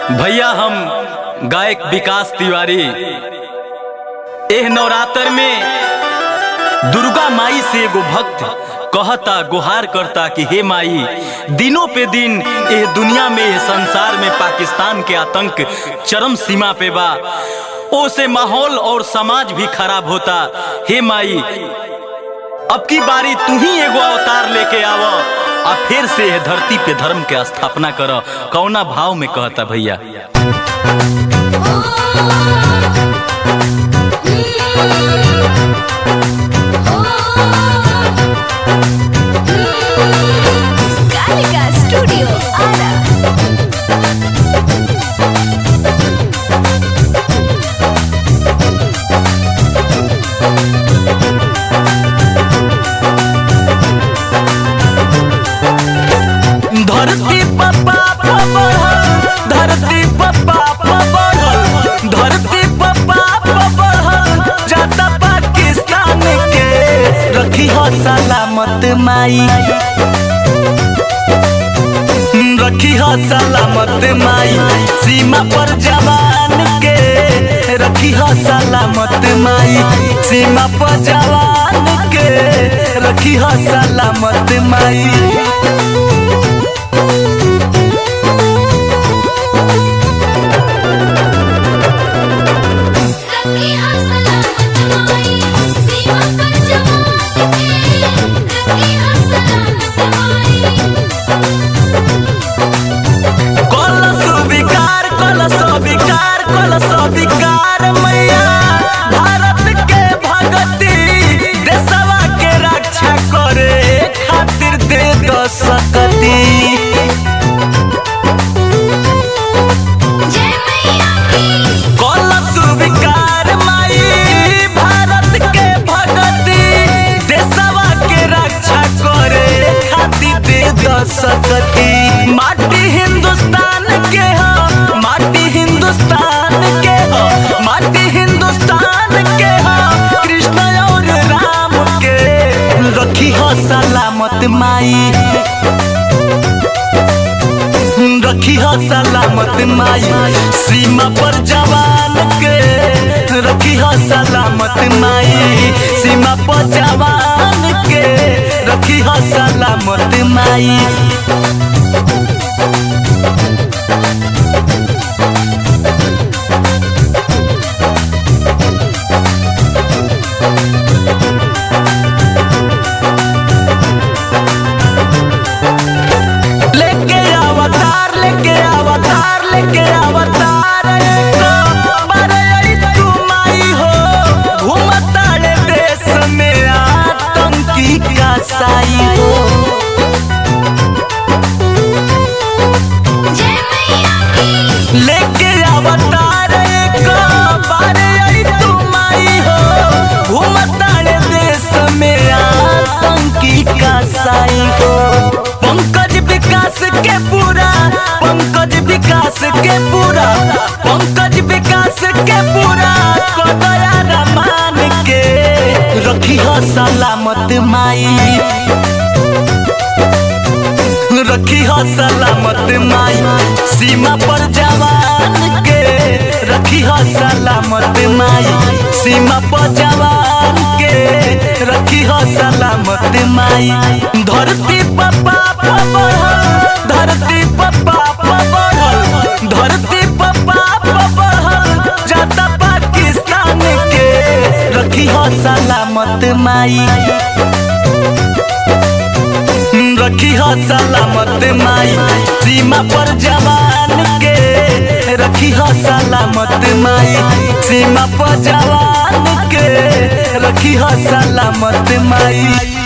भैया हम गायक विकास तिवारी एह नवरात्र में दुर्गा माई से एगो भक्त कहता गुहार करता कि हे माई दिनों पे दिन एह दुनिया में एह संसार में पाकिस्तान के आतंक चरम सीमा पे बा ओ से माहौल और समाज भी खराब होता हे माई अब की बारी तू ही एगो अवतार लेके आव आ फिर से यह धरती पे धर्म के स्थापना कर कौना भाव में कहता भैया Gallica Studio Ara. धरती पप्पा बढ़ल धरती पप्पा बढ़ल धरती पप्पा बढ़ल जाता पाकिस्तान के रखी हो सलामत माई रखी हो सलामत माई सीमा पर जवान के रखी हो सलामत माई सीमा पर जवान के रखी हो सलामत माई रखी हो सलामत माई सीमा पर जवान के रखी हो सलामत माई कलश विकार कलश विकार कलश विकार मैया भारत के भगती देशवा के रक्षा करे खातिर दे दो सकती जय मैया की कलश विकार माई भारत के भगती देशवा के रक्षा करे खातिर दे दो सकती माटी हिंदुस्तान के हो माटी हिंदुस्तान के हो माटी हिंदुस्तान के हो कृष्ण और राम के रखी हो सलामत माई रखी हो सलामत माई सीमा पर जवान के रखी हो सलामत माई सीमा पर जवान के रखी हो सलामत माई लेके अवतार लेके अवतार लेके अवतार बड़े तू माई हो घूमताड़े देश में आतंकी का साई हो जय मैया की लेके अवतार एक बारे तू माई हो घूमताड़े देश में आतंकी का साई हो पंकज विकास के पूरा पंकज विकास के पूरा पंकज विकास के पूरा कदया रमान के रखी हो सलामत माई रखी हो सलामत माई सीमा पर जवान के रखी हो सलामत माई सीमा पर जवान के रखी हो सलामत माई धरती पप्पा बढ़ल धरती पप्पा बढ़ल धरती पप्पा बढ़ल जाता पाकिस्तान के रखी हो सलामत माई रखी हो सलामत माई सीमा पर जवान के रखी हो सलामत माई सीमा पर जवान के रखी हो सलामत माई